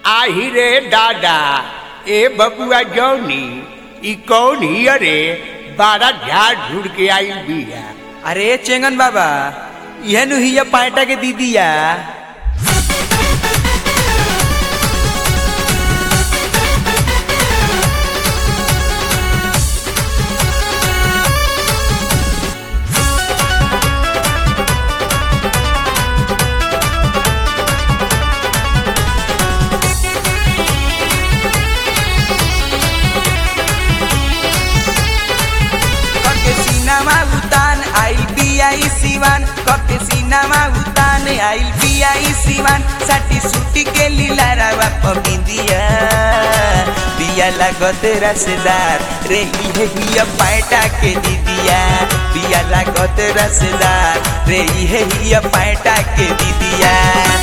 आही रे दादा ए बबुआ जौनी ई कौन हिय रे बारा झाड़ झुड़ के आई बिया अरे चेंगन बाबा यह नु हिया पाटा के दीदिया कके सीनामा उतान आइल बिया ई सिवान कके सीनामा उतान आइल बिया ई सिवान साटी सुटी के लीला रावा पबिंदिया बिया लागत रसदार रे इहे हिया पाटा के दीदिया बिया लागत रसदार रे इहे हिया पाटा के दीदिया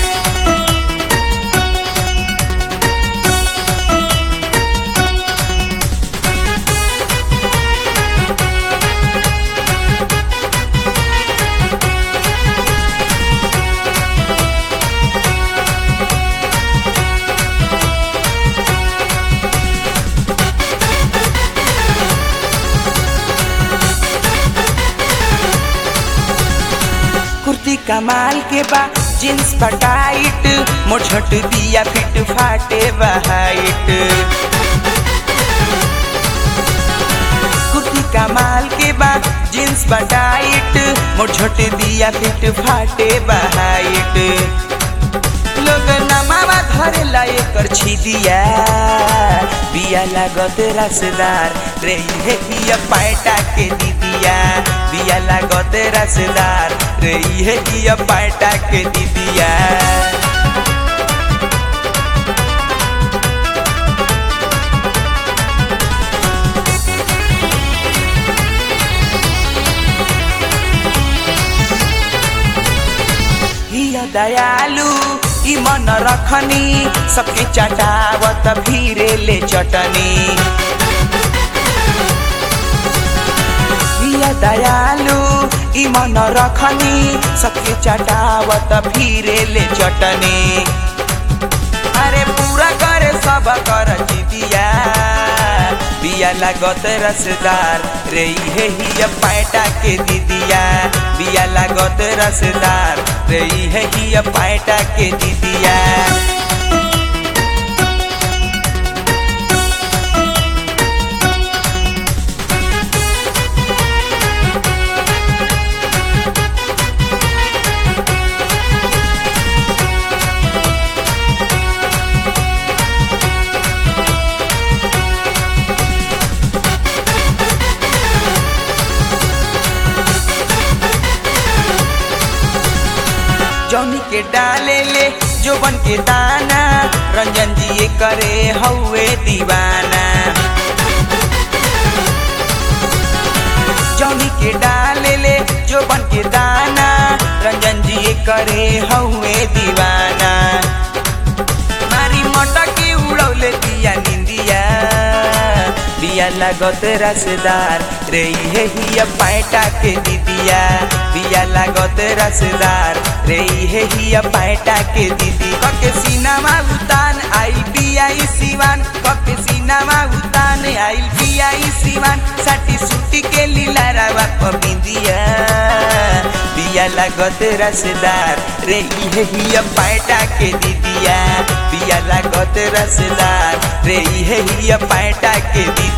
कुर्ती कमाल के बा जींस पर टाइट मोछट दिया फिट फाटे बा हाइट कुर्ती कमाल के बा जींस पर टाइट मोछट दिया फिट फाटे बा हाइट लोग नमावा धरे लाए कर छी दिया बिया लागत रसदार रे हे हिया पाटा के दीदिया बिया लागत रसदार रे हे हिया पाटा के दीदिया हिया दयालु ई मन रखनी सबके चटावत भीरे ले चटनी हिया दयालु ई मन रखनी सबके चटावत भीरे ले चटनी अरे पूरा करे सब कर दिया बिया लागत रसदार रे इहे हिया पाटा के दीदिया बिया लागत रसदार रे इहे हिया पाटा के दीदिया जौनी के डाले ले जो बन के दाना रंजन जी ये करे हौवे दीवाना जौनी के डाले ले जो बन के दाना रंजन जी ये करे हौवे दीवाना मारी मटकी उड़ौले दिया निंदिया बिया लागत रसदार रे इहे हिया पाटा के दीदिया बिया लागत रसदार रे इहे हिया पाटा के दीदी कके सीनामा उतान आइल बिया ई सिवान कके सीनामा उतान आइल बिया ई सिवान साटी सुटी के लीला रावा पबिंदिया बिया लागत रसदार रे इहे हिया पाटा के दीदिया बिया लागत रसदार रे इहे हिया पाटा के दीदी